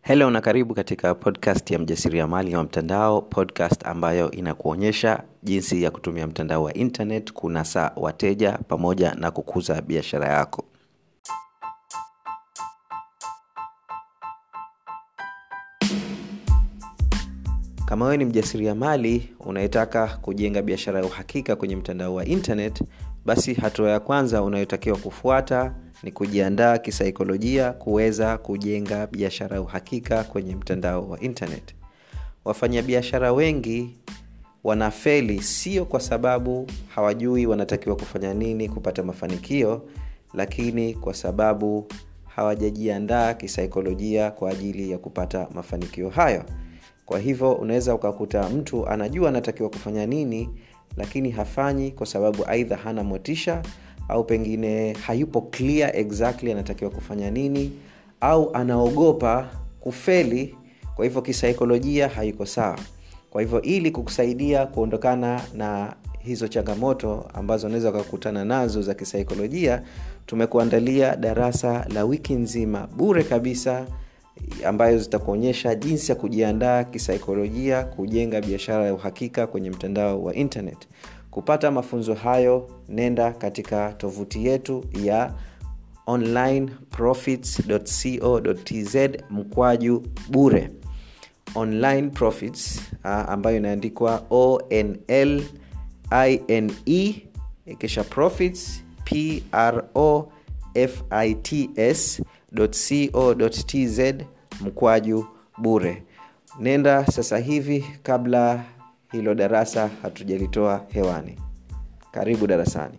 Hello na karibu katika podcast ya mjasiriamali wa mtandao, podcast ambayo inakuonyesha jinsi ya kutumia mtandao wa internet kunasa wateja pamoja na kukuza biashara yako. Kama wewe ni mjasiriamali unayetaka kujenga biashara ya uhakika kwenye mtandao wa internet, basi hatua ya kwanza unayotakiwa kufuata ni kujiandaa kisaikolojia kuweza kujenga biashara ya uhakika kwenye mtandao wa internet. Wafanyabiashara wengi wanafeli sio kwa sababu hawajui wanatakiwa kufanya nini kupata mafanikio, lakini kwa sababu hawajajiandaa kisaikolojia kwa ajili ya kupata mafanikio hayo kwa hivyo unaweza ukakuta mtu anajua anatakiwa kufanya nini lakini hafanyi kwa sababu aidha hana motisha au pengine hayupo clear exactly anatakiwa kufanya nini au anaogopa kufeli kwa hivyo kisaikolojia haiko sawa kwa hivyo ili kukusaidia kuondokana na hizo changamoto ambazo unaweza ukakutana nazo za kisaikolojia tumekuandalia darasa la wiki nzima bure kabisa ambayo zitakuonyesha jinsi ya kujiandaa kisaikolojia kujenga biashara ya uhakika kwenye mtandao wa internet kupata mafunzo hayo nenda katika tovuti yetu ya onlineprofits.co.tz mkwaju bure online profits uh, ambayo inaandikwa onl ine kisha profits pro fits co.tz mkwaju bure nenda sasa hivi kabla hilo darasa hatujalitoa hewani karibu darasani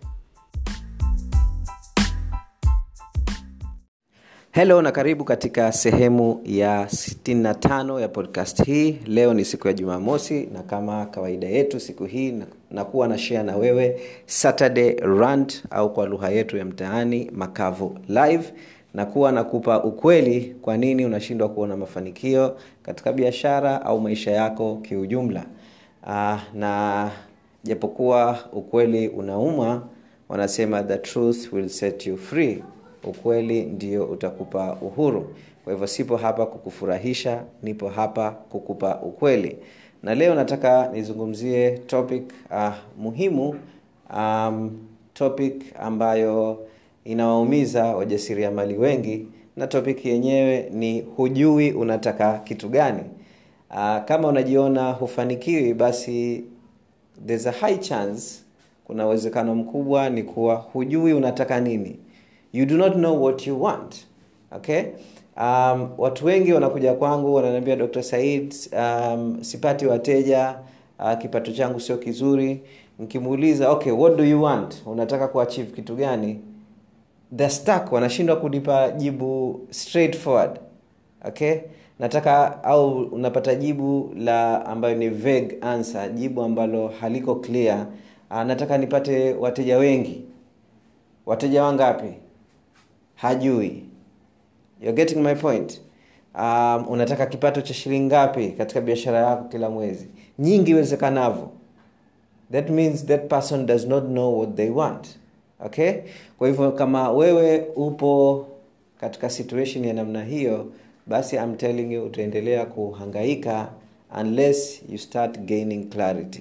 helo na karibu katika sehemu ya 65 ya podcast hii leo ni siku ya jumamosi na kama kawaida yetu siku hii nakuwa na share na wewe saturday rant au kwa lugha yetu ya mtaani makavu live na kuwa nakupa ukweli kwa nini unashindwa kuona mafanikio katika biashara au maisha yako kiujumla uh, na japokuwa ukweli unauma wanasema the truth will set you free ukweli ndio utakupa uhuru kwa hivyo sipo hapa kukufurahisha nipo hapa kukupa ukweli na leo nataka nizungumzie topic uh, muhimu um, topic ambayo inawaumiza wajasiriamali wengi na topic yenyewe ni hujui unataka kitu gani uh, kama unajiona hufanikiwi basi there's a high chance kuna uwezekano mkubwa ni kuwa hujui unataka nini you do not know what you want okay um, watu wengi wanakuja kwangu wananiambia dr said um, sipati wateja uh, kipato changu sio kizuri nikimuuliza okay what do you want unataka kuachieve kitu gani the stuck wanashindwa kunipa jibu straightforward okay nataka au unapata jibu la ambayo ni vague answer jibu ambalo haliko clear uh, nataka nipate wateja wengi wateja wangapi hajui You're getting my point um, unataka kipato cha shilingi ngapi katika biashara yako kila mwezi nyingi iwezekanavyo that means that person does not know what they want okay kwa hivyo kama wewe upo katika situation ya namna hiyo basi I'm telling you utaendelea kuhangaika unless you start gaining clarity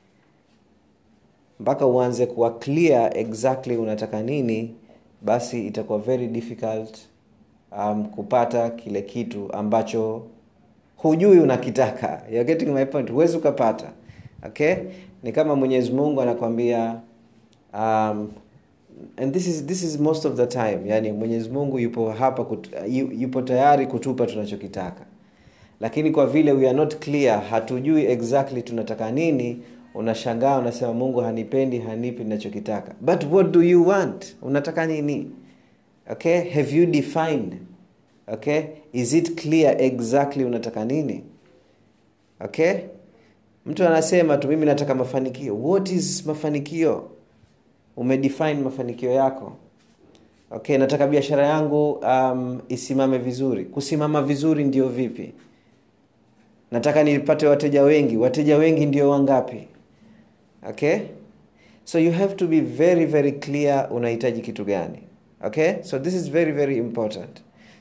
mpaka uanze kuwa clear exactly unataka nini basi itakuwa very difficult um, kupata kile kitu ambacho hujui unakitaka You're getting my point huwezi ukapata okay ni kama mwenyezi mungu anakwambia um, and this is, this is most of the time yani mwenyezi mungu yupo hapa kutu, yupo tayari kutupa tunachokitaka lakini kwa vile we are not clear hatujui exactly tunataka nini unashangaa unasema mungu hanipendi hanipi ninachokitaka but what do you want unataka nini okay have you defined okay is it clear exactly unataka nini okay mtu anasema tu mimi nataka mafanikio what is mafanikio umedefine mafanikio yako okay nataka biashara yangu um, isimame vizuri kusimama vizuri ndio vipi nataka nipate wateja wengi wateja wengi ndio wangapi okay so you have to be very very clear unahitaji kitu gani okay so this is very very important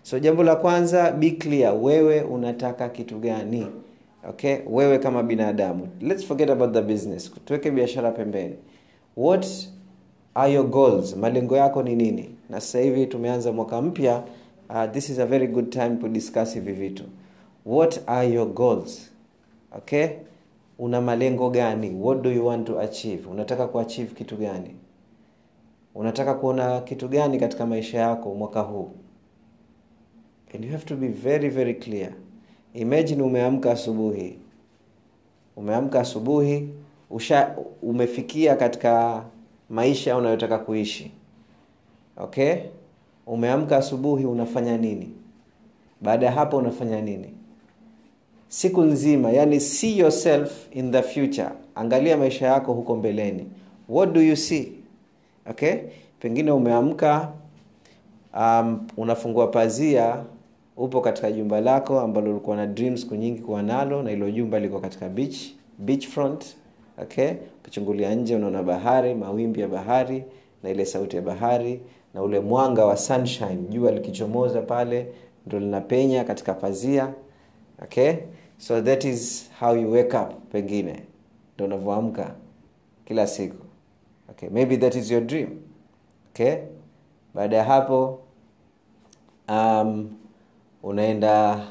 so jambo la kwanza be clear wewe unataka kitu gani okay wewe kama binadamu let's forget about the business tuweke biashara pembeni what are your goals malengo yako ni nini na sasa hivi tumeanza mwaka mpya uh, this is a very good time to discuss hivi vitu what are your goals okay una malengo gani what do you want to achieve unataka kuachieve kitu gani unataka kuona kitu gani katika maisha yako mwaka huu and you have to be very very clear imagine umeamka asubuhi umeamka asubuhi usha umefikia katika maisha unayotaka kuishi okay umeamka asubuhi unafanya nini baada ya hapo unafanya nini siku nzima yani see yourself in the future angalia maisha yako huko mbeleni what do you see okay pengine umeamka um, unafungua pazia upo katika jumba lako ambalo ulikuwa na dreams siku nyingi kuwa nalo na ilo jumba liko katika beach beach front okay ukichungulia nje unaona bahari mawimbi ya bahari na ile sauti ya bahari na ule mwanga wa sunshine jua likichomoza pale ndo linapenya katika pazia okay so that is how you wake up pengine ndo unavyoamka kila siku okay maybe that is your dream okay baada ya hapo um, unaenda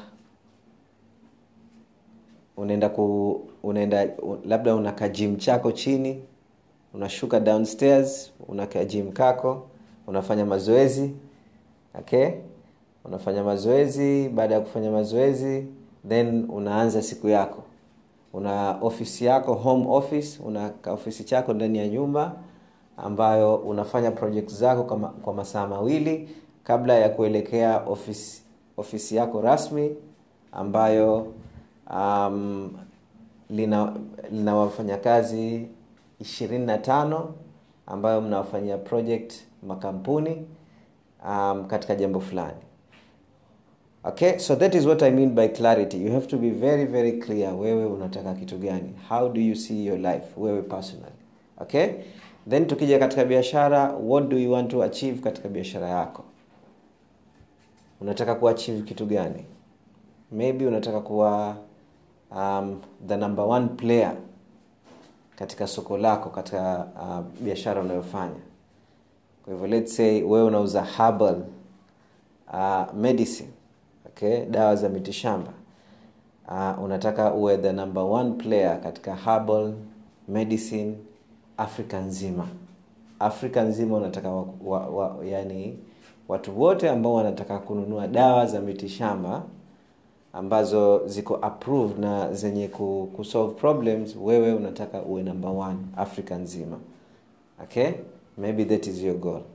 unaenda ku unaenda labda una kajim chako chini unashuka downstairs una kajim kako unafanya mazoezi okay unafanya mazoezi baada ya kufanya mazoezi then unaanza siku yako una ofisi yako home office una ofisi chako ndani ya nyumba ambayo unafanya project zako kama, kwa masaa mawili kabla ya kuelekea ofisi ofisi yako rasmi ambayo um, lina, lina wafanyakazi ishirini na tano ambayo mnawafanyia project makampuni um, katika jambo fulani okay so that is what i mean by clarity you have to be very very clear wewe unataka kitu gani how do you see your life wewe personally okay then tukija katika biashara what do you want to achieve katika biashara yako unataka kuachieve kitu gani maybe unataka kuwa um, the number one player katika soko lako katika uh, biashara unayofanya kwa hivyo let's say wewe unauza herbal uh, medicine okay dawa za mitishamba uh, unataka uwe the number one player katika herbal medicine afrika nzima afrika nzima unataka wa, wa, wa, yani watu wote ambao wanataka kununua dawa za mitishamba ambazo ziko approved na zenye ku, kusolve problems wewe unataka uwe number one afrika nzima okay maybe that is your goal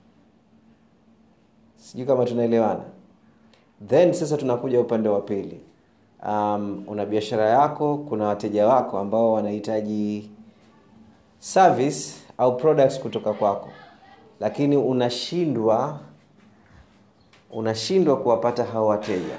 sijui kama tunaelewana then sasa tunakuja upande wa pili um, una biashara yako kuna wateja wako ambao wanahitaji service au products kutoka kwako lakini unashindwa unashindwa kuwapata hao wateja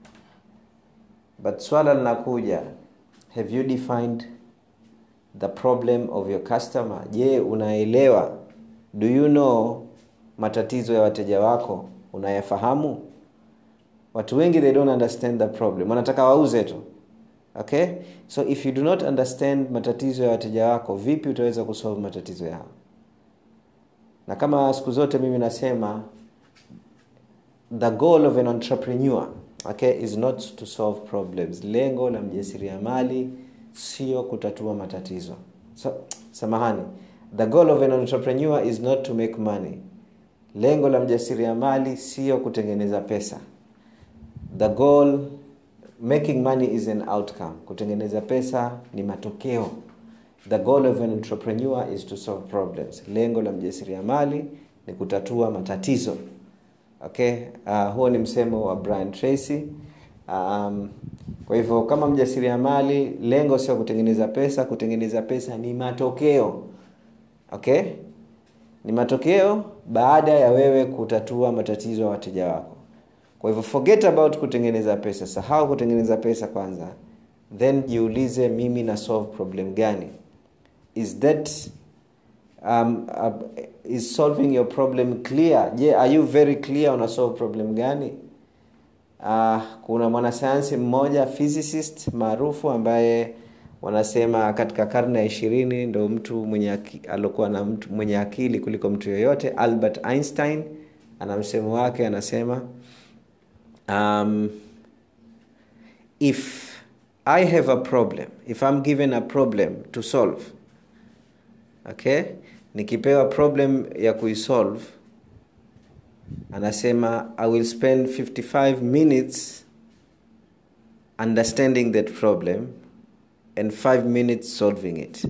but swala linakuja have you defined the problem of your customer je unaelewa do you know matatizo ya wateja wako unayafahamu watu wengi they don't understand the problem wanataka wauze tu okay so if you do not understand matatizo ya wateja wako vipi utaweza kusolve matatizo yao na kama siku zote mimi nasema the goal of an entrepreneur okay, is not to solve problems lengo la mjasiriamali sio kutatua matatizo so, samahani the goal of an entrepreneur is not to make money lengo la mjasiriamali sio kutengeneza pesa the goal making money is an outcome kutengeneza pesa ni matokeo the goal of an entrepreneur is to solve problems lengo la mjasiriamali ni kutatua matatizo okay uh, huo ni msemo wa brian tracy um, kwa hivyo kama mjasiriamali lengo sio kutengeneza pesa kutengeneza pesa ni matokeo okay ni matokeo baada ya wewe kutatua matatizo ya wateja wako kwa hivyo forget about kutengeneza pesa sahau kutengeneza pesa kwanza then jiulize mimi na solve problem gani is that um, uh, is solving your problem clear je yeah, are you very clear una solve problem gani uh, kuna mwanasayansi mmoja physicist maarufu ambaye wanasema katika karne ya ishirini ndo mtu mwenye aliokuwa na mtu mwenye akili kuliko mtu yoyote albert einstein ana msemo wake anasema um, if i have a problem if i'm given a problem to solve okay nikipewa problem ya kuisolve anasema i will spend 55 minutes understanding that problem and 5 minutes solving it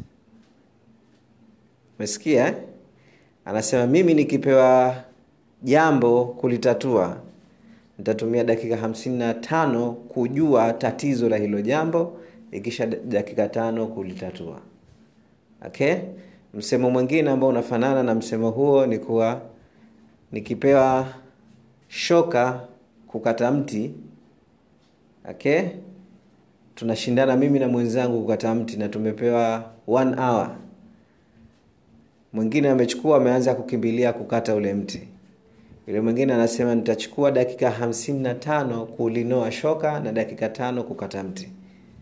mesikia eh? anasema mimi nikipewa jambo kulitatua nitatumia dakika 55 kujua tatizo la hilo jambo ikisha dakika tano kulitatua okay msemo mwingine ambao unafanana na msemo huo ni kuwa nikipewa shoka kukata mti okay tunashindana mimi na mwenzangu kukata mti na tumepewa one hour mwingine amechukua ameanza kukimbilia kukata ule mti yule mwingine anasema nitachukua dakika hamsini na tano kulinoa shoka na dakika tano kukata mti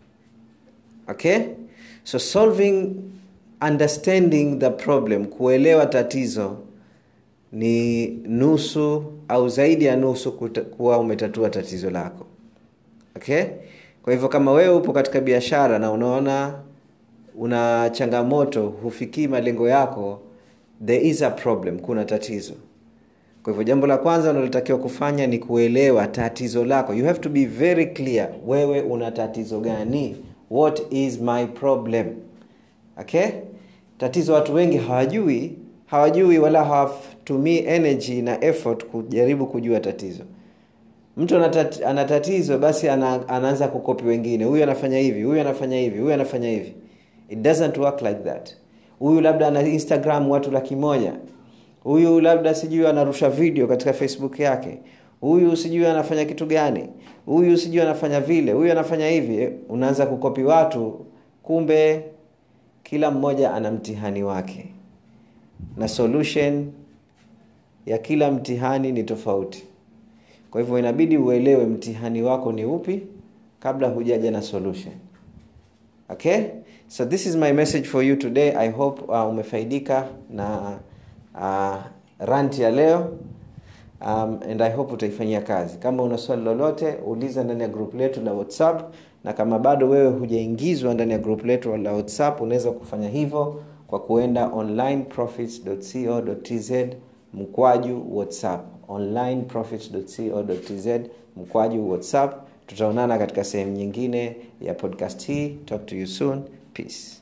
okay so solving understanding the problem kuelewa tatizo ni nusu au zaidi ya nusu kuta, kuwa umetatua tatizo lako okay kwa hivyo kama wewe upo katika biashara na unaona una changamoto hufikii malengo yako there is a problem kuna tatizo kwa hivyo jambo la kwanza unalotakiwa kufanya ni kuelewa tatizo lako you have to be very clear wewe una tatizo gani what is my problem okay tatizo watu wengi hawajui hawajui wala hawatumii energy na effort kujaribu kujua tatizo mtu ana tatizo basi ana, anaanza kukopi wengine huyu anafanya hivi huyu anafanya hivi huyu anafanya hivi it doesn't work like that huyu labda ana instagram watu laki moja huyu labda sijui anarusha video katika facebook yake huyu sijui anafanya kitu gani huyu sijui anafanya vile huyu anafanya hivi unaanza kukopi watu kumbe kila mmoja ana mtihani wake na solution ya kila mtihani ni tofauti kwa hivyo inabidi uelewe mtihani wako ni upi kabla hujaja na solution okay so this is my message for you today i hope uh, umefaidika na uh, rant ya leo um, and i hope utaifanyia kazi kama una swali lolote uliza ndani ya group letu la whatsapp na kama bado wewe hujaingizwa ndani ya group letu la whatsapp unaweza kufanya hivyo kwa kuenda onlineprofits.co.tz mkwaju whatsapp onlineprofits.co.tz mkwaju whatsapp tutaonana katika sehemu nyingine ya podcast hii talk to you soon peace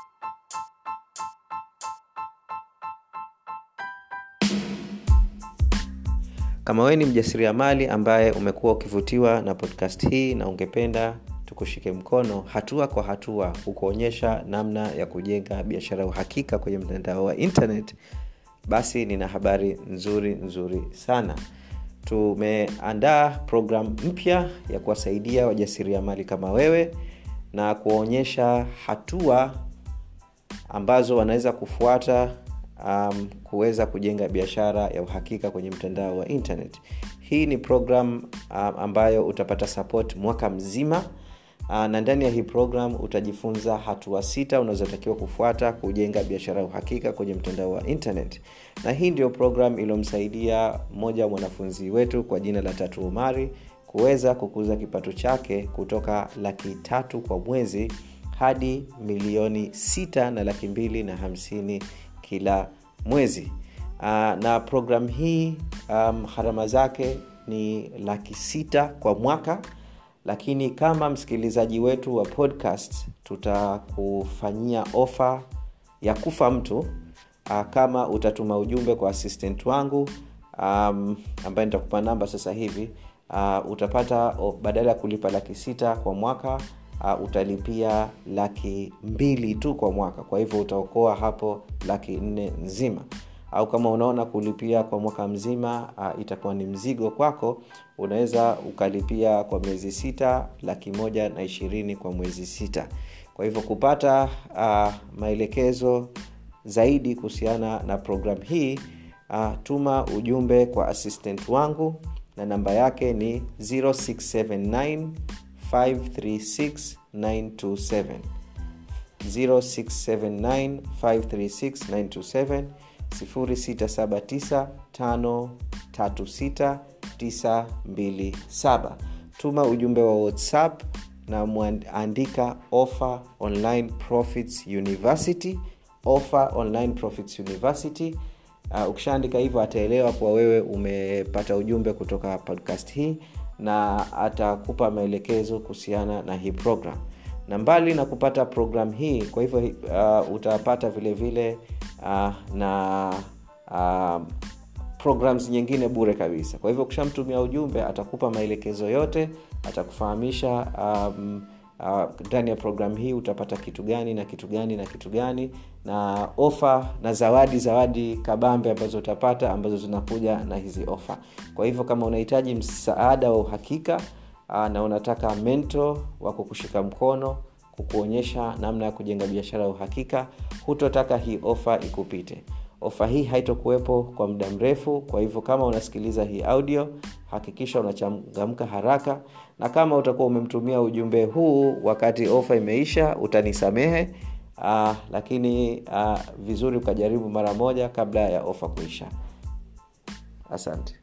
kama wewe ni mjasiriamali ambaye umekuwa ukivutiwa na podcast hii na ungependa tukushike mkono hatua kwa hatua kukuonyesha namna ya kujenga biashara ya uhakika kwenye mtandao wa internet basi nina habari nzuri nzuri sana tumeandaa programu mpya ya kuwasaidia wajasiriamali kama wewe na kuwaonyesha hatua ambazo wanaweza kufuata um, kuweza kujenga biashara ya uhakika kwenye mtandao wa internet hii ni program um, ambayo utapata support mwaka mzima uh, na ndani ya hii program utajifunza hatua sita unazotakiwa kufuata kujenga biashara ya uhakika kwenye mtandao wa internet na hii ndio program iliyomsaidia mmoja wa mwanafunzi wetu kwa jina la tatu umari kuweza kukuza kipato chake kutoka laki tatu kwa mwezi hadi milioni sita na laki mbili na hamsini kila mwezi uh, na programu hii um, gharama zake ni laki sita kwa mwaka lakini kama msikilizaji wetu wa podcast tutakufanyia ofa ya kufa mtu uh, kama utatuma ujumbe kwa assistant wangu um, ambaye nitakupa namba sasa hivi uh, utapata oh, badala ya kulipa laki sita kwa mwaka uh, utalipia laki mbili tu kwa mwaka kwa hivyo utaokoa hapo laki nne nzima au kama unaona kulipia kwa mwaka mzima uh, itakuwa ni mzigo kwako unaweza ukalipia kwa miezi sita laki moja na ishirini kwa mwezi sita kwa hivyo kupata uh, maelekezo zaidi kuhusiana na programu hii uh, tuma ujumbe kwa assistant wangu na namba yake ni 0679 536 927 0679 536 927 0679536927 tuma ujumbe wa whatsapp na mwandika offer online profits university offer online profits university uh, ukishaandika hivyo ataelewa kuwa wewe umepata ujumbe kutoka podcast hii na atakupa maelekezo kuhusiana na hii program na mbali na kupata program hii kwa hivyo uh, utapata vile vile uh, na uh, programs nyingine bure kabisa kwa hivyo ukishamtumia ujumbe atakupa maelekezo yote atakufahamisha um, ndani uh, ya programu hii utapata kitu gani na kitu gani na kitu gani na ofa na zawadi zawadi kabambe ambazo utapata ambazo zinakuja na hizi ofa kwa hivyo kama unahitaji msaada wa uhakika uh, na unataka mento wa kukushika mkono kukuonyesha namna ya kujenga biashara ya uhakika hutotaka hii ofa ikupite ofa hii haitokuwepo kwa muda mrefu kwa hivyo kama unasikiliza hii audio hakikisha unachangamka haraka na kama utakuwa umemtumia ujumbe huu wakati ofa imeisha utanisamehe uh, lakini uh, vizuri ukajaribu mara moja kabla ya ofa kuisha asante